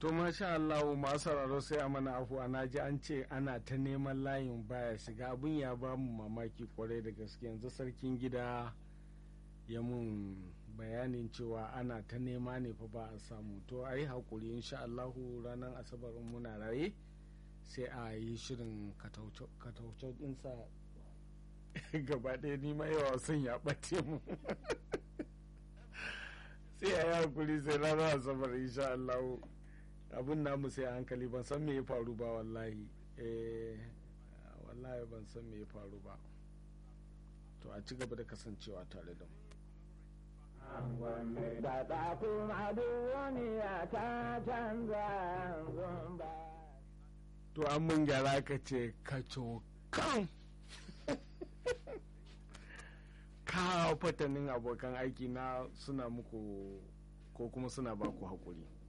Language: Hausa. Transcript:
to masha Allah masu sauraro sai a mana afuwa na ji an ce ana ta neman layin baya shiga abin ya ba mu mamaki kwarai da gaske yanzu sarkin gida ya mun bayanin cewa ana ta nema ne fa ba a samu to a yi haƙuri insha Allahu ranar asabar muna raye sai a yi shirin katauce ɗinsa gaba ɗaya ni ma yawa sun ya ɓace mu sai a yi haƙuri sai ranar asabar insha Allahu abin namu sai a hankali ban san me ya faru ba wallahi eh wallahi ban san me ya faru ba to a ci gaba da kasancewa tare da mu da ɗafin duniya ta canza ba. To an mun gyara ka ce ka kan ka fatanin abokan aiki na suna muku ko kuma suna baku haƙuri.